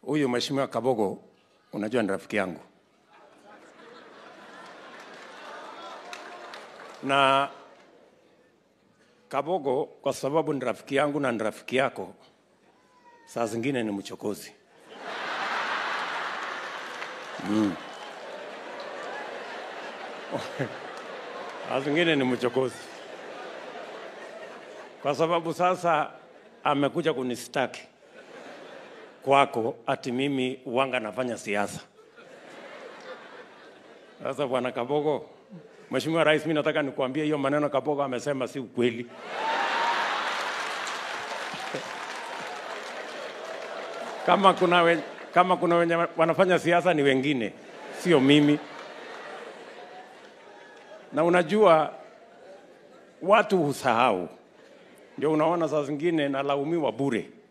huyu mheshimiwa Kabogo, unajua ni rafiki yangu na Kabogo, kwa sababu ni rafiki yangu na ni rafiki yako, saa zingine ni mchokozi mm. saa zingine ni mchokozi kwa sababu sasa amekuja kunistaki kwako ati mimi wanga nafanya siasa. Sasa bwana Kabogo, Mheshimiwa Rais, mimi nataka nikuambie hiyo maneno Kabogo amesema si ukweli. kama kuna we, kama kuna wenye wanafanya siasa ni wengine, sio mimi. Na unajua watu husahau, ndio unaona saa zingine nalaumiwa bure